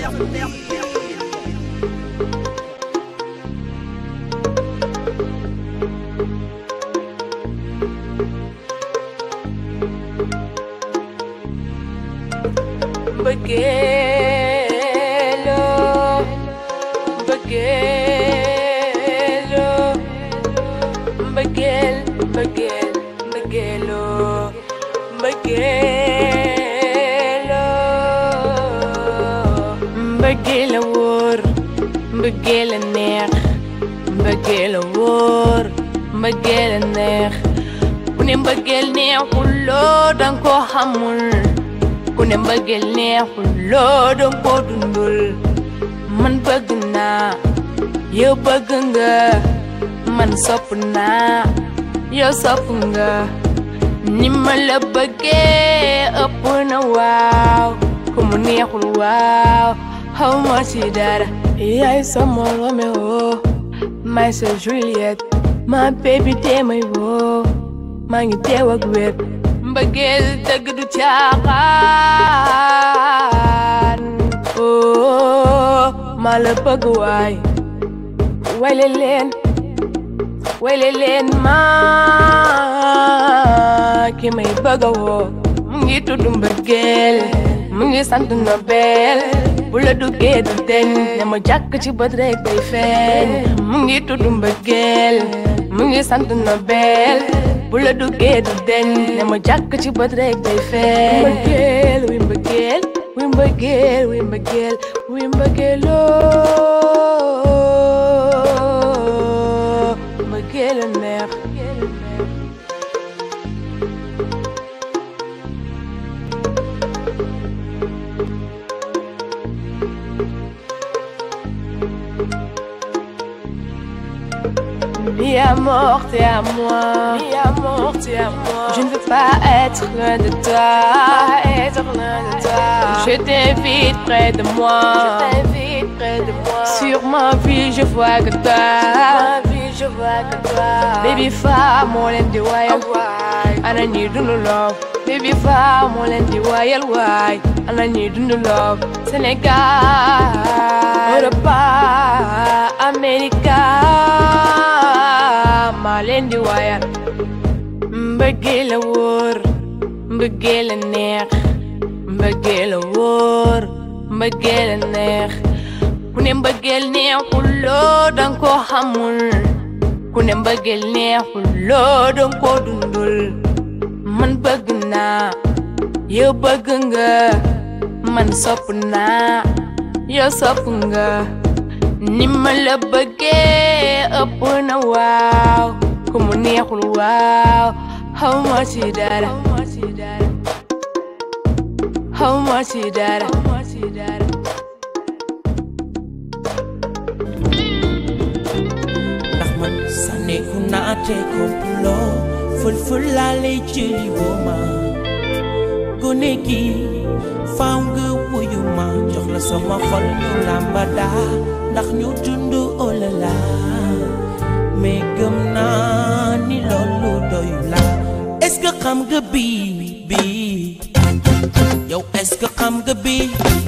Mbëggeelo mbëggeelo mbëggeel mbëggeel mbëggeelo mbëggeelo mbëggeel a wóor mbëggeel a neex mbëggeel a wóor mbëggeel a neex ku ne mbëggeel neexul loo danga ko xamul ku ne mbëggeel neexul loo danga ko dundul man bëgg naa yow bëgg nga man sopp naa yow sopp nga ni ma la bëggee ëpp na waaw ku mu neexul waaw xaw ma ci dara yaay sama Roméo may sa Juliette ma baby tee may woo maa ngi teew ak wér mbëggeel dëgg du caaxaan oh maa la bëgg waay wayle leen wayle leen maa ki may bëgg woo mu ngi tudd mbëggeel mu ngi sant Nobel bu la duggee du deñ ne ma jàkk ci bët rek day feeñ mu ngi tudd mbëggeel mu ngi sant Nobel bu la duggee du deñ ne ma jàkk ci bët rek day feeñ mbëggeel wi mbëggeel wi mbëggeel wi mbëggeel wi mbëggeeloo mbëggeel a neex Mi amour, t'es à moi. Mi amour, t'es à moi. Je ne veux pas être loin de toi. être loin de toi. Je t'invite près de moi. Je t'invite près de moi. Sur ma vie, je vois que toi. Ma vie, je vois que toi. Baby, fa, mon lundi, wayal, why. And I need to love. Baby, fa, mon lundi, wayal, why. And I need to love. Sénégal, Europa, America. maa leen di waayal mbëggeel a wóor mbëggeel a neex mbëggeel a wóor mbëggeel a neex ku ne mbëggeel neexul loo danga ko xamul ku ne mbëggeel neexul loo danga ko dundul man bëgg naa yow bëgg nga man sopp naa yow sopp nga ni ma la bëggee ëpp na waaw ku mu neexul waaw xaw ma ci dara xaw ma ci dara ndax man sànneeku naa te kompuloo fël-fël laa lay jëli woo ma gone gi faaw nga wuyu ma jox la sama xol ñu làmba daa ndax ñu dund olala mais gëm naa ni loolu doyu la est-ce que xam nga bii bii yow est-ce que xam nga bii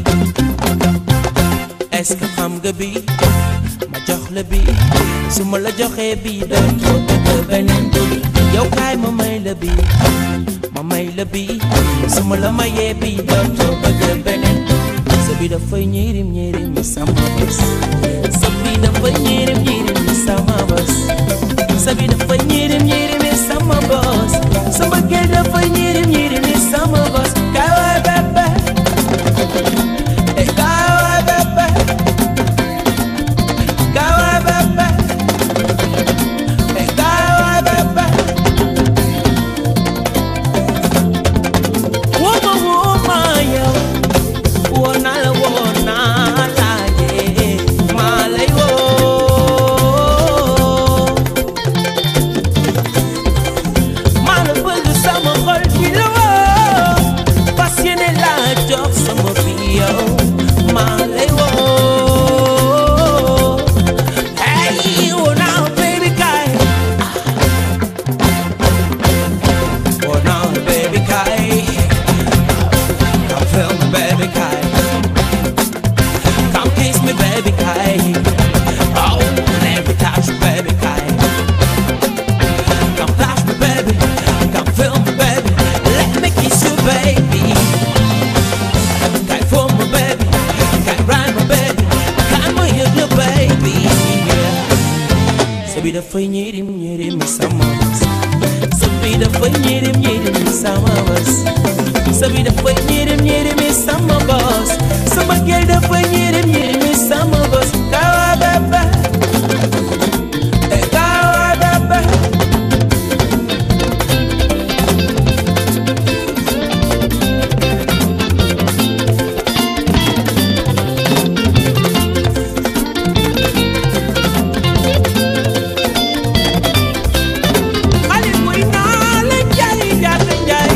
est-ce que xam nga bii ma jox la bii su ma la joxee bii dootoo bëgg beneen bii yow kaay ma may la bii ma may la bii su ma la mayee bii dootoo bëgg beneen sa bi dafay ñirim ñirim mi sama bés sa bi dafay ñirim ñirim mi sama bés sa bi dafay ñirim ñirim mi sama bés sa mbëggeel dafay ñirim ñirim mi sama bés kaay waay bébé eh kaay waay bébé kaay waay bébé eh kaay waay bébé woo ma woo ma yow woo naa la woo naa la yee maa lay woo maa la bëgg sama xol bi dafay ñirim ñirim sama bos sa bi dafay ñirim ñirim sama bos sa bi dafay ñirim ñirim sama bos sa bëggeel dafay ñirim ñirim sama bos kawa baba eh, kawa baba xale buy naa la jaay jaata jaay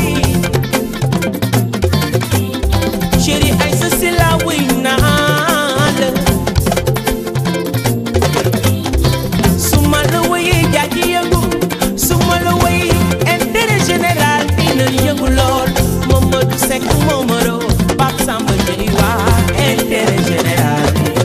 chéri ay sa si la wuy naa la su ma la wuyee jaaji yëngu su ma la wuyee intérêt général dina yëngu lool Mamadou Seck Momaro Pape Samba Ndiaye waa intérêt général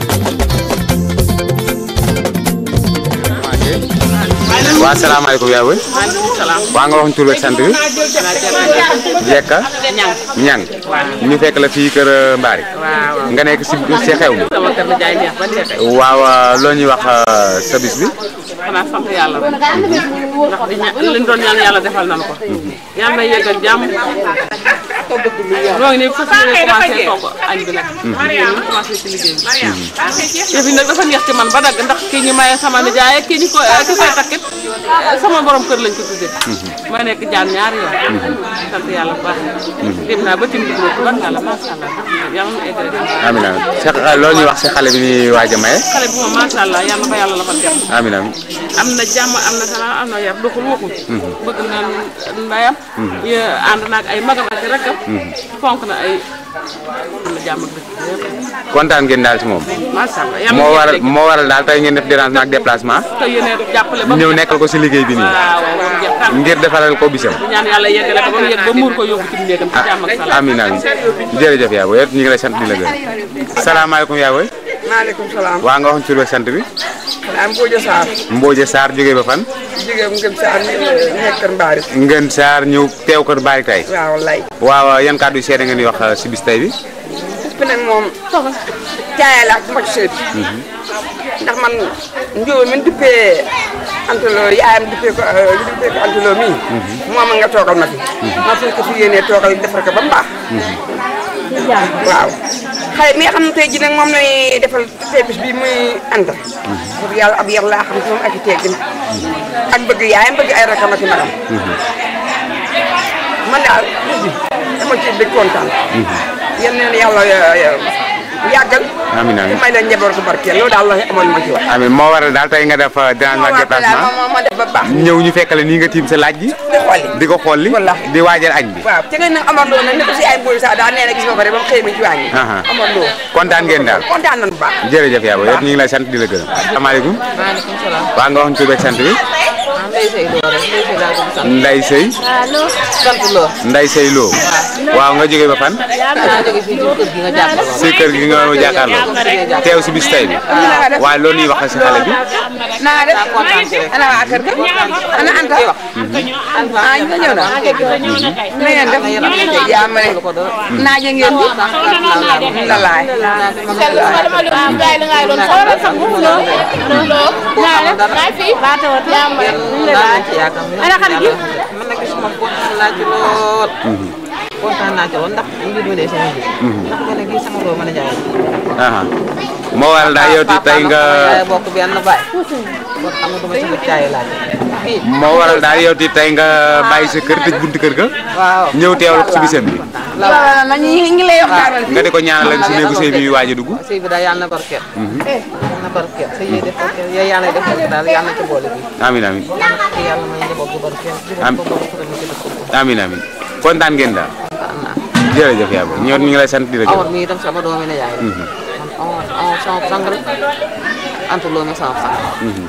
waa salaamaaleykum yaa boy waa nga wax ñu tur beeg sant bi jekka ñang ñu fekk la fii kër euh, Mbari nga nekk si si xew mi sama kër la jaay neex ba dee tey waaw euh, loo ñuy wax euh, sa bis bi xanaa sant yàlla rek ndax di ña li ñu doon ñaan yàlla defal nañu ko yàlla na yeggal jàmm ñoo ngi nii fas yéene commencé togg añ bi nag liggéey ñu commencé ci liggéey bi yëf yi nag dafa neex ci man ba dagg ndax kii ñu maye sama nijaay ak kii ñu ko ki koy takkit sama borom kër lañ ko tuddee ma nekk jaan ñaari yoon sant yàlla bu baax dem naa ba tim dugub bu baax yàlla macha allah yàlla na eggal jàmm amiin amiin sa loo ñuy wax si xale bi ni waaj a maye xale bi moom macha allah yàlla na ko yàlla la fa def amiin amiin am na jàmm am na salaam am na yar doxul waxul bëgg na ndayam y ànd naag ay magam ak rakkam fonk na ay am na jàmm ak dëkk yëpp kontaan ngeen daal si moom macha allah yàlla moo na waral yegg moo waral daal tey ngeen def dérangement ak déplacement te yéene jàppale ba mu ñëw jeex. nekkal ko si liggéey bi nii waaw waaw ba mu jeex tànn. ngir defaral ko bisam di ñaan yàlla yeggale ko ba mu yegg ba muur ko yóbbu ci néegam ci jàmm ak ah salaam amiin amiin jërëjëf yaa boy ñu ngi lay sant di la gërëm salaamaaleykum yaa boy maaleykum salaam waa nga wax ñu tur beeg sant bi am Mbodia Sarr Mbooje Sarr jógee ba fan jigéen ngëm Sarr nekk Kër Mbaari ngeen Sarr ñëw teew kër Bari tey waaw lay waaw yan kàddu yu seede ngeen di wax uh, si bis tey bi bis bi nag moom caaya la ak moj seet ndax man njóoba min duppee antalo yaayam duppee ko li duppee ko antalo mii moom nga toogal ma fi ma fi ko fi yéenee toogal defar ko ba mu baax waaw xale mi nga xam ne tey ji nag moom lay defal tey bis bi muy anta pour yàlla ab yar laa xam si moom ak i teggin ak bëgg yaayam bëgg ay rakam ak i magam man daal bis bi dama ci bëgg kontaan yal na yàlla yàggal amiin amiin may leen njaboot bu barkeel loolu daal la amoon ma ci wax amiin moo waral daal tey nga def uh, dérangement ak déplacement ma ma def ba baax ñëw ñu fekkale nii nga tiim sa laaj ji di xooli di ko xolli Wallaahi. di waajal añ bi waaw te ngeen nag Amar Lo nag ne ko si ay mboolu sax daal nee na gis nga ko rek ba mu xëy mi ci wàññi Aha. Amar Lo kontaan ngeen daal kontaan nañu bu baax jërëjëf yaa boy ñu ngi lay sant di la gërëm asalaamaaleykum maaleykum salaam waa nga wax ñu tur beeg sant bi Ndeye Seye Lo rek Ndeye Seye laa tudd sant Nday Sey sant Lo Nday Sey Lo waaw nga jógee ba fan naa jóge fii ci kër gi nga jàppaloo si kër gi nga jàkkaarloo teew si bis tey bi waaye loolu ñuy wax si xale bi na nga def kontaan ci rek ana waa kër ga ana Anta ah ñu ñëw na na ngeen def yaa ma ne naaje ngeen di la laay ana xarit gi man nag gisuma kontaan naa ci lool kontaan naa ci lool ndax mbir mi de sama mbir ndax gone gi sama doo mën a jaay aha moo waral daal yow ti tey nga yaay bokk benn baay kon xam nga duma ci bëgg caay laaj fii moo waral daal yow ti tey nga bàyyi sa kër tëj buntu kër ga waaw ñëw teewal ko si bisam bi la na ñu ngi lay waxtaanal nga di ko ñaanal ak si néegu sëy bi waaj a dugg sëy bi daal yàlla na barkeel yàlla na barkeel sëy yi def barkeel yow yàlla def barkeel daal yàlla na ci boole bi amiin amiin yàlla na ci yàlla may njaboot bu barkeel Am- juróom ko bokk ko ci dëkk amiin amiin kontaan ngeen daal kontaan naa jërëjëf yaa boy ñoo ñu ngi lay sant di la Amar gërëm mi itam sama doomi ne yaay la man Amar Amar sama sang la Anta Lo mi sama sang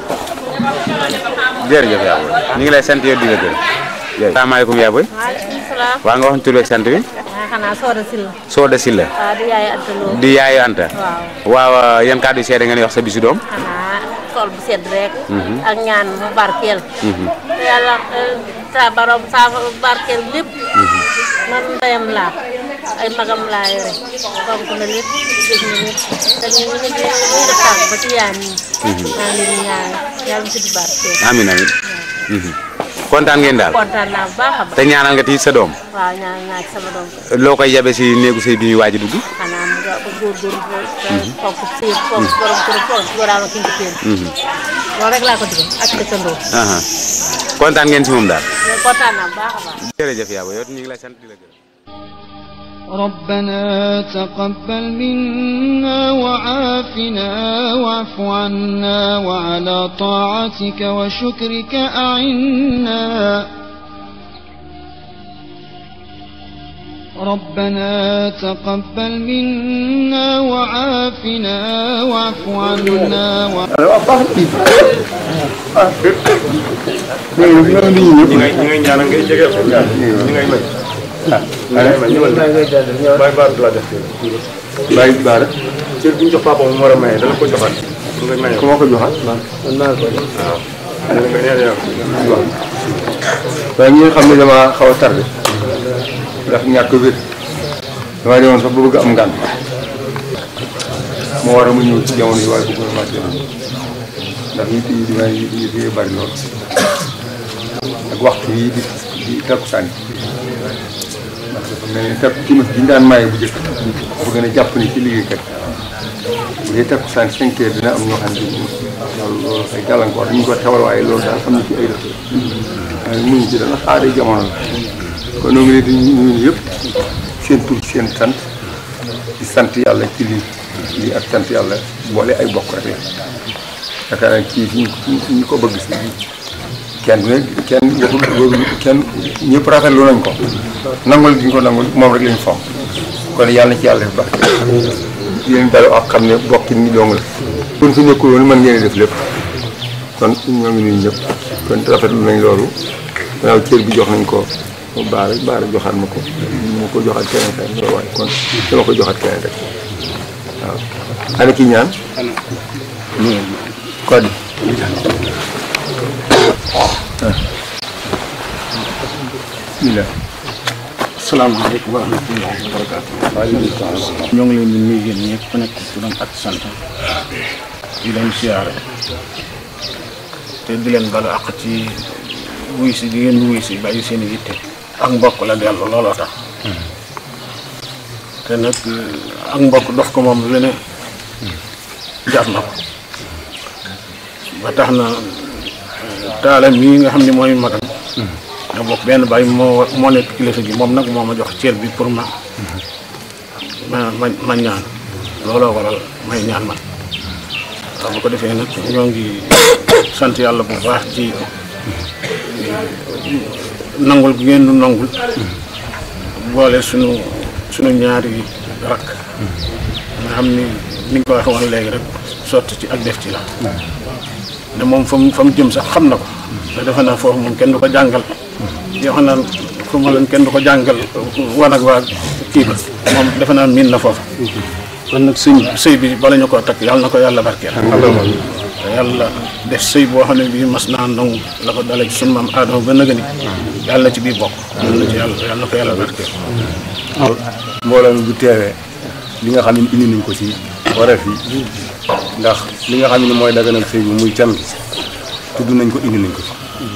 jërëjëf yaa boy ñu ngi lay sant yow di la gërëm jërëjëf salaamaaleykum yaa boy maaleykum salaam. waa nga wax ñu tur beeg sant bi waaw xanaa Soda Sylla. Sooda Silla waaw di yaay Anta Lo. di yaayu Anta waaw waaw yan kàddu yu seede ngeen di wax sa bisu doom xanaa sol bu sedd rek. ak ñaan mu barkeel. te yàlla eh, sa borom sa barkeel lépp. man ndeyam laa ay magam laa yore fonk na lépp dégg na lépp te ñu ngi ñu ngi def tànk ba ci yaam yi. maa ngi leen di ñaan yàlla mu tudd barke. amin amin kontaan ngeen daal kontaan naa bu baax a baax. te ñaanal nga ti sa doom waaw ñaan naa ci sama doom loo koy yabe si néegu sëy bi ñuy waaj a dugg xanaa mu nga góorgóorlu ba fonk sëy fonk borom kër fonk góoraam ak ki nga téen loolu rek laa ko digal ak dëkkandoo aha kontaan ngeen si moom daal mais kontaan naa bu baax a baax. jërëjëf yaa booy yow ñu ngi lay sant di la gërëm ربنا تقبل منا وعافنا واعف عنا وعلى طاعتك وشكرك أعنا ربنا تقبل منا وعافنا واعف عنا و... ñi ngay ñi ngay ñaanal ngay jege ko ñi ngay may ñi ngay may ñëwal bàyyi baar du la def bàyyi baar cër bi ñu jox papa mu war a maye dana ko joxaat su nga maye ku ma ko joxaat man naa ko waaw dana ko neen yow waaye ñi nga xam ne dama xaw a tardé ndax ñàkk wér damaa demoon sax ba bëgg am ngànt moo war a ma ñëw ci jamono yi waaye bëggoon maa teel ndax yi yi dima yi yi bari lool ak waxtu yi di di takkusaan ndax dafa mel ni takku timis bi ñu daan maye bu njëkk dafa gën a jàpp ni ci liggéeykat bu dee takkusaan cinq heures dina am ñoo xam ne loolu loolu ay gàllankoor dañu ko tewal waaye loolu daal am na ci ay rëdd waaye muñ ci dana xaaree jamono la kon ñoo ngi leen di nuyu yëpp seen tur seen sant di sant yàlla ci lii lii ak sant yàlla boole ay bokk rek la yaakaar naa kii fi ñu ko bëgg si kenn ne kenn waxul kenn ñëpp rafetlu nañ ko nangul gi ñu ko nangul moom rek lañ fonk kon yàlla na ci yàlla def barke yéen dalu ak xam ne bokki ni dong la kon fi nekkul woon mën ngeen def lépp kon ñoo ngi nuyu ñëpp kon rafetlu nañ loolu gannaaw cër bi jox nañ ko baara baara joxaat ma ko ma ko joxaat keneen kay waaye kon dama ko joxaat keneen rek waaw ana ki ñaan kodi bismillah asalaamaaleykum wa rahmatullahi wa barakaatu ñoo ngi leen di nuyu yéen ñëpp ku nekk turam ak sant di leen siyaare te di leen balu àq ci wuy si di ngeen wuy si bàyyi seen i yitte ak mbokk la dellu looloo tax te nag ak mbokk dox ko moom lu ne jar na ko ba tax na taala mii nga xam ne mooy magam nga bokk benn bàyyi moo moo nekk kilifa gi moom nag moo ma jox cër bi pour ma ma ma ma ñaan looloo waral may ñaan man waaw bu ko defee nag ñoo ngi sant yàlla bu baax ci nangul gi ngeen nu nangul boole sunu sunu ñaari rakk nga xam ni ni nga ko waxee woon léegi rek sotti ci ak def ci la ne moom fa mu fa mu jëm sax xam na ko te defe naa foofu moom kenn du ko jàngal yoo xam naa fu ma leen kenn du ko jàngal wan ak waa kii ba moom defe naa miin na foofu kon nag sëñ sëy bi bala ñu koo takk yàlla na ko yàlla barkeel te yàlla def sëy boo xam ne bii mas naa nangu la ko dalee ci sunu maam aadama ba nëgëni yàlla na ci biir bokk yàlla na ci yàlla yàlla na ko yàlla barkeel mbooloo mi bu teewee li nga xam ne indi nañ ko ci wareef yi ndax li nga xam ne mooy daganal sëy bi muy can gi tudd nañ ko indi nañ ko ci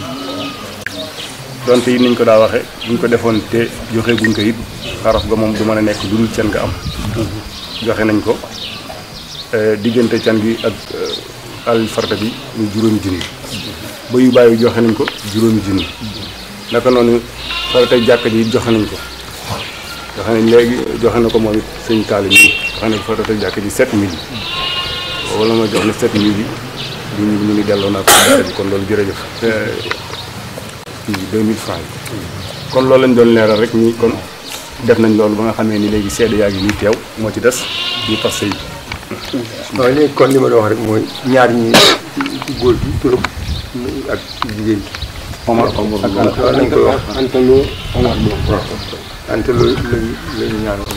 donte yi nañ ko daa waxe buñ ko defoon te joxe guñ ko it xaraf ga moom du mën a nekk lu dul can nga am joxe nañ ko diggante can gi ak alal farta bi muy juróomi junni ba yu bàyyi joxe nañ ko juróomi junni naka noonu faratay jàkka ji joxe nañ ko joxe nañ léegi joxe na ko moom it sëñ Taalim yi joxe na ko faratay jàkka ji sept mille wala ma jox ne sept mille yi di ñu ñu ngi delloo naa ko daara bi kon loolu jërëjëf kii deux mille francs yi kon loolu lañ doon leeral rek ni kon def nañ loolu ba nga xamee ni léegi seede yaa ngi nii teew moo ci des ñu tas sëy waaw léegi kon li ma doon wax rek mooy ñaar ñi góor gi turam ak jigéen gi Omar Omar ak nañ koy wax Antalo Omar Lo Antalo lañu lañu ñaanoon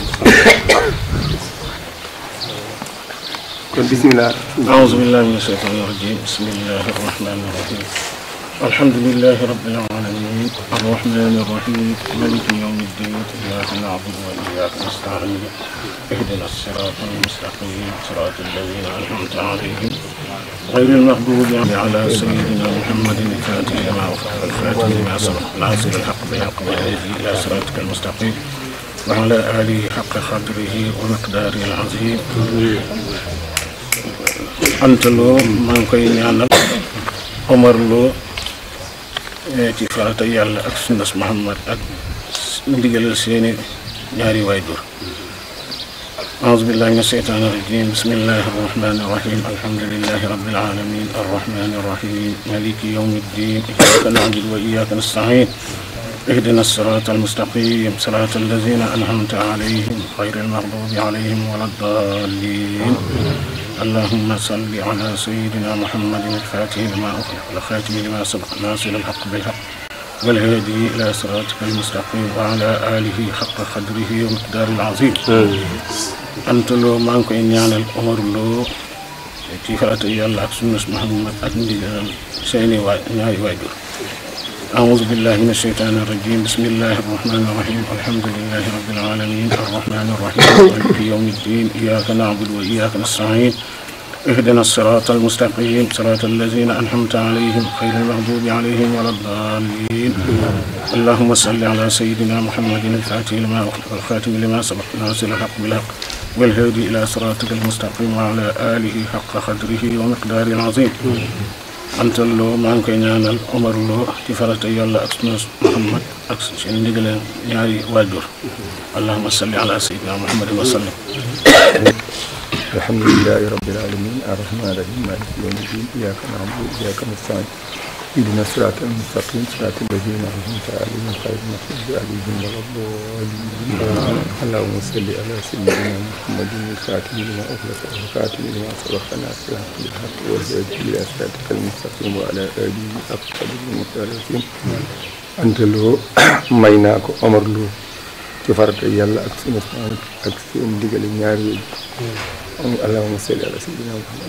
kon bisimilah أعوذ بالله من الشيطان الرجيم بسم الله الرحمن الرحيم الحمد لله رب العالمين الرحمن الرحيم مالك يوم الدين إياك نعبد وإياك نستعين اهدنا الصراط المستقيم صراط الذين أنعمت عليهم غير المغضوب على سيدنا محمد الفاتح لما أغلق الفاتح لما سبق ناصر الحق بالحق والهدي إلى صراطك المستقيم وعلى آله حق قدره ومقداره العظيم أنت لو ما koy ñaanal Omar Lo ci farata yàlla ak sunnas Muhammad ak ndigalal seeni ñaari waajur أعوذ بالله من الشيطان الرجيم بسم الله الرحمن الرحيم الحمد لله رب العالمين الرحمن الرحيم مالك يوم الدين إياك نعبد وإياك نستعين اهدنا الصراط المستقيم صراط الذين أنعمت عليهم غير المغضوب عليهم ولا الضالين اللهم صل على سيدنا محمد الفاتح لما أغلق والخاتم لما سبق ناصر الحق بالحق والهادي إلى صراطك المستقيم وعلى آله حق قدره ومقدار العظيم أنت لو ما نكو ñaanal Omar Lo ci farata yàlla ak sunnas Muhammad ak ndigal seeni waay ñaari waajur أعوذ بالله من الشيطان الرجيم بسم الله الرحمن الرحيم الحمد لله رب العالمين الرحمن الرحيم مالك يوم الدين إياك نعبد وإياك نستعين اهدنا الصراط المستقيم صراط الذين أنعمت عليهم غير المغضوب عليهم ولا الضالين اللهم صل على سيدنا محمد الفاتح لما أغلق والخاتم لما سبق ناصر الحق بالحق والهادي إلى صراطك المستقيم وعلى آله حق قدره ومقداره العظيم antal loo maa ngi koy ñaanal Omar Lo ci farata yàlla ak sunu Muhammad ak seen ndigaleen ñaari waajur allahumma salli ala sayyidina muhammadin wa sallim alhamdulilahi rabbil alamin arrahmani rahim maliki yawmi din iyyaka na'budu wa iyyaka nasta'in اهدنا الصراط المستقيم صراط الذين انعمت عليهم غير المغضوب عليهم ولا الضالين اللهم صل على سيدنا محمد الفاتح لما اغلق والخاتم لما سبق ناصر الحق بالحق والهادي الى صراطك المستقيم وعلى اله حق قدره المختلفين انت لو مايناكو عمر لو ci farata yàlla ak sunu ak seen digale ñaari yooyu allahumma salli ala sayyidina muhammad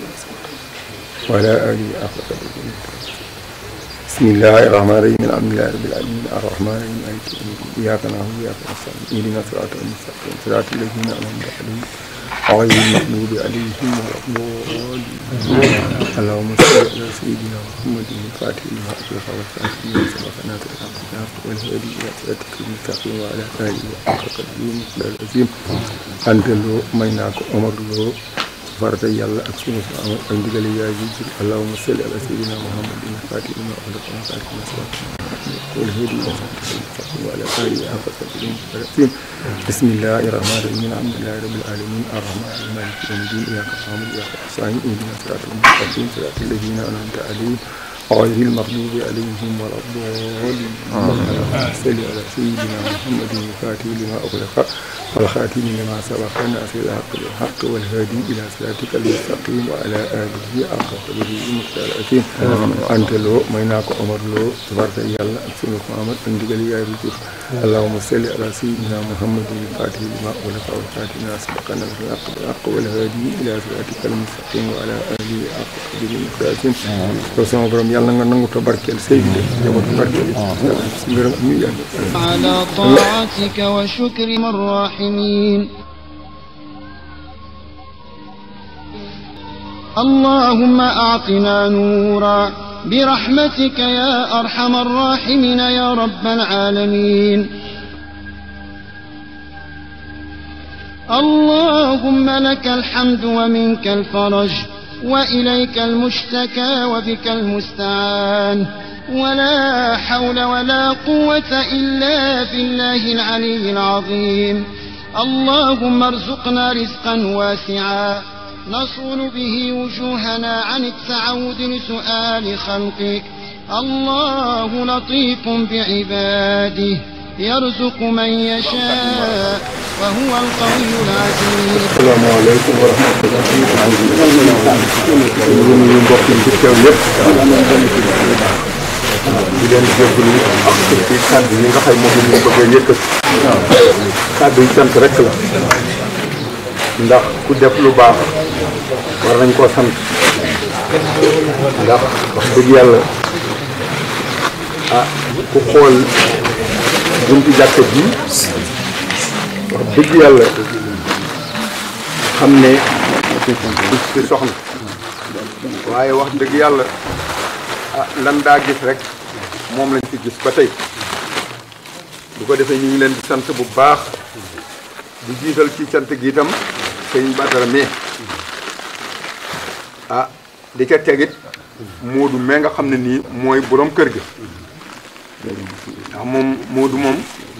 wa ala alihi حق قدره بسم الله الرحمن الرحيم الحمد لله رب العالمين الرحمن الرحيم مالك يوم الدين اياك نعبد واياك نستعين اهدنا الصراط المستقيم صراط الذين انعمت عليهم غير المغضوب عليهم ولا الضالين اللهم صل على سيدنا محمد الفاتح لما اغلق والخاتم لما سبق ناصر الحق بالحق والهادي الى صراطك المستقيم وعلى اله حق قدره ومقداره العظيم انت لو ميناك عمر لو farata yàlla ak sunu sa am ak ndigal yaay ji jur allahumma salli ala sayyidina muhammadin fatih lima ughliqa wa khatim lima sabaqa wal hadi ila siratil mustaqim wa ala alihi haqqa qadrihi wa miqdarihi bismillahir rahmanir rahim alhamdulillahi rabbil alamin arrahmanir rahim maliki yawmiddin iyyaka na'budu wa iyyaka nasta'in ihdinas siratal mustaqim siratal ladzina an'amta alaihim غير المغضوب عليهم ولا الضالين اللهم صل على سيدنا محمد الفاتح لما أغلق والخاتم لما سبق ناصر الحق بالحق والهادي إلى صراطك المستقيم وعلى آله حق قدره المختار الأثيم أنت لو ميناك عمر لو تبارك يلا أكسن محمد عندك لي يا رجل اللهم صل على سيدنا محمد الفاتح لما أغلق والخاتم لما سبق ناصر الحق بالحق والهادي إلى صراطك المستقيم وعلى آله حق قدره المختار الأثيم yàlla nga nangu te barkeel sëy bi de jabatu barkeel si ngërëm ñu yàgg على طاعتك وشكر الراحمين اللهم أعطنا نورا برحمتك يا أرحم الراحمين يا رب العالمين اللهم لك الحمد ومنك الفرج وإليك المشتكى وبك المستعان ولا حول ولا قوة إلا بالله العلي العظيم اللهم ارزقنا رزقا واسعا نصون به وجوهنا عن التعود لسؤال خلقك الله لطيف بعباده يرزق من يشاء وهو القوي العزيز السلام عليكم ورحمة الله ñu ngi mbokk yi fi teew yëpp di leen jégalu ak ci kàddu yi nga xam moom la ñu bëgg a yëkkati kàddu yi sant rek la ndax ku def lu baax war nañ koo sant ndax wax dëgg yàlla ah ku xool buntu jàkka ji wax dëgg yàlla xam ne gis ci soxna waaye wax dëgg yàlla ah lan daa gis rek moom lañ fi gis ba tey bu ko defee ñu ngi leen di sant bu baax di jiital ci sant gi itam sëñ Badara mais ah di ca tegit Moodu mais nga xam ne nii mooy borom kër gi ndax moom Moodu moom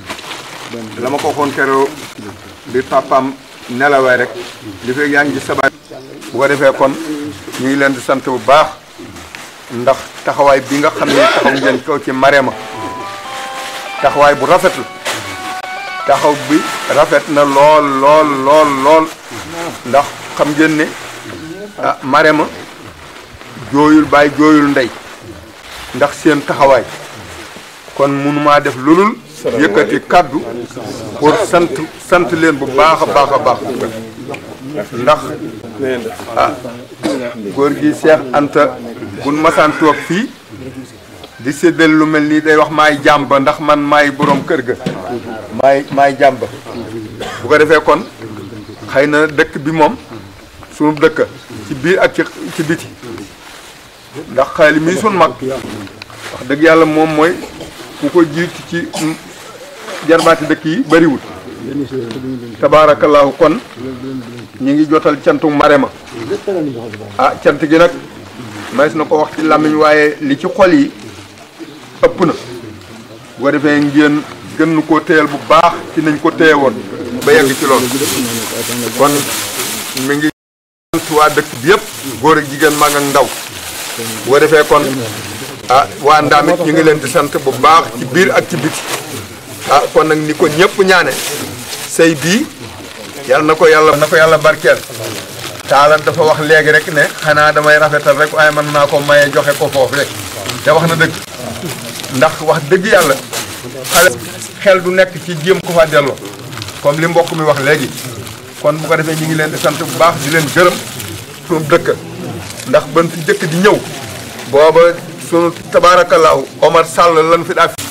la ma ko waxoon keroog bi papaam nelawee rek li fekk yaa ngi gis sabaat bu ko defee kon ñu ngi leen di sant bu baax ndax taxawaay bi nga xam ne taxaw ngeen ko ci Marème taxawaay bu rafet la taxaw bi rafet na lool lool lool lool ndax xam ngeen ne ah Marème jooyul baay jooyul ndey ndax seen taxawaay kon mënumaa def lulul yëkkati kàddu pour sant sant leen bu baax a baax a baax ndax ah góor gi Seex Anta buñ masaan toog fii di séddal lu mel nii day wax maay jàmba ndax man maay borom kër ga maay maay jàmba bu ko defee kon xëy na dëkk bi moom sunu dëkk ci biir ak ci ci biti ndax xaali mii sun mag wax dëgg yàlla moom mooy ku ko jiitu ci jarbaati dëkk yi bariwul tabaarakallaahu kon ñu ngi jotal cantu Marème ah cant gi nag mays na ko wax ci làmmiñ waaye li ci xol yi ëpp na bu ko defee ngeen gën nu koo téyal bu baax ci nañ ko téye woon ba yegg ci loolu kon mi ngi sant waa dëkk bi yëpp góor ak jigéen mag ak ndaw bu ko defee kon ah waa ndaamit ñu ngi leen di sant bu baax ci biir ak ci biti ah kon nag ni ko ñëpp ñaane sëy bii yal na ko yàlla na ko yàlla barkeel taalan dafa wax léegi rek ne xanaa damay rafetal rek waaye mën naa ko maye joxe ko foofu rek te wax na dëgg ndax wax dëgg yàlla xale xel du nekk ci jéem ko fa delloo comme li mbokk mi wax léegi kon bu ko defee ñu ngi leen di sant bu baax di leen gërëm sunu dëkk ndax ban fi jëkk di ñëw booba sunu tabaarakallaahu Omar Sall lan fi daa